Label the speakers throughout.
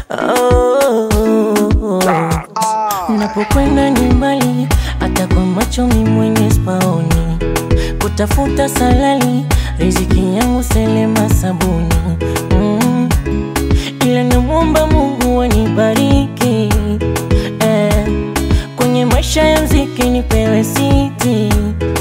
Speaker 1: oh, oh, oh. Napokwenda ni mbali, hata kwa macho mi mwenye spaoni, kutafuta salali, riziki yangu selema sabuni mm. Ila namwomba Mungu anibariki eh, kwenye maisha ya mziki nipewe siti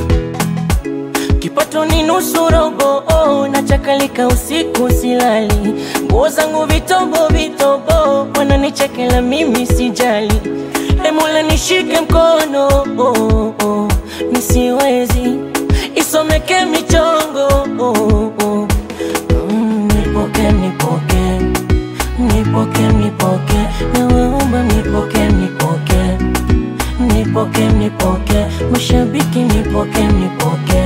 Speaker 1: kipato ni nusu robo oh, nachakalika usiku silali, nguo zangu vitobo vitobo, wananichekela mimi sijali, emula nishike mkono oh, oh, nisiwezi isomeke michongo oh, oh. Mm, nipoke nipoke nipoke nipoke, nawaomba nipoke nipoke nipoke nipoke, mashabiki nipoke nipoke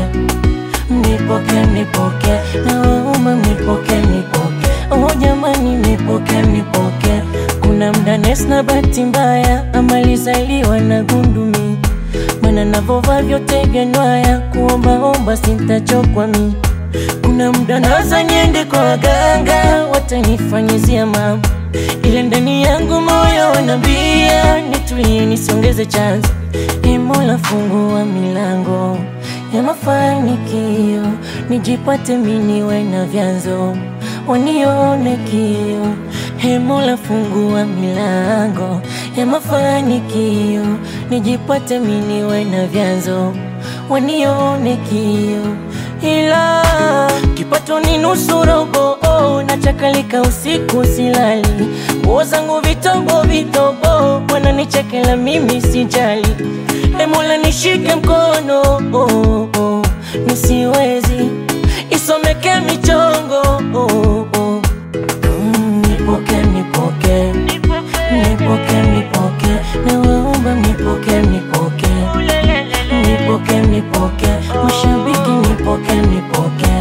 Speaker 1: nipoke nipoke, nawaomba nipoke nipoke, oh jamani nipoke nipoke. Kuna mda Nes na bahati mbaya amalizaliwa na gundumi, mana navova vyote vyanwaya, kuombaomba sintachokwa mi kuna mda naza niende kwa waganga watanifanyizia mambo, ile ndani yangu moyo wanambia nitulie, nisiongeze chanzo. Ee Mola, fungua milango ya mafanikio, nijipate miniwe na vyanzo wanione kio. Ee Mola, fungua milango ya mafanikio, nijipate miniwe na vyanzo wanione kio ila kipato ni nusu robo oh, nachakalika usiku silali, nguo zangu vitobo vitobo, wananichekela mimi sijali, emola nishike mkono oh, oh, nisiwezi isomeke michongo oh, oh. Mm, nipoke nipoke nipoke nipoke, nawaomba nipoke nipoke nipoke nipoke, mashabiki nipoke nipoke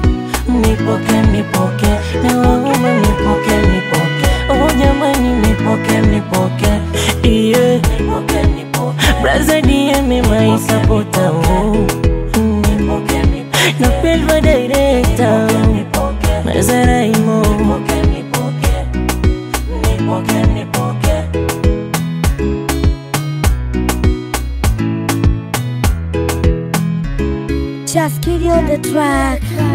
Speaker 1: nipoke nipoke, nawaomba nipoke nipoke, oh jamani nipoke nipoke, yeah nipoke nipoke, braza DM my supporter oh nipoke nipoke, na pelva director Mazaraimo nipoke nipoke nipoke nipoke
Speaker 2: Just give you the track.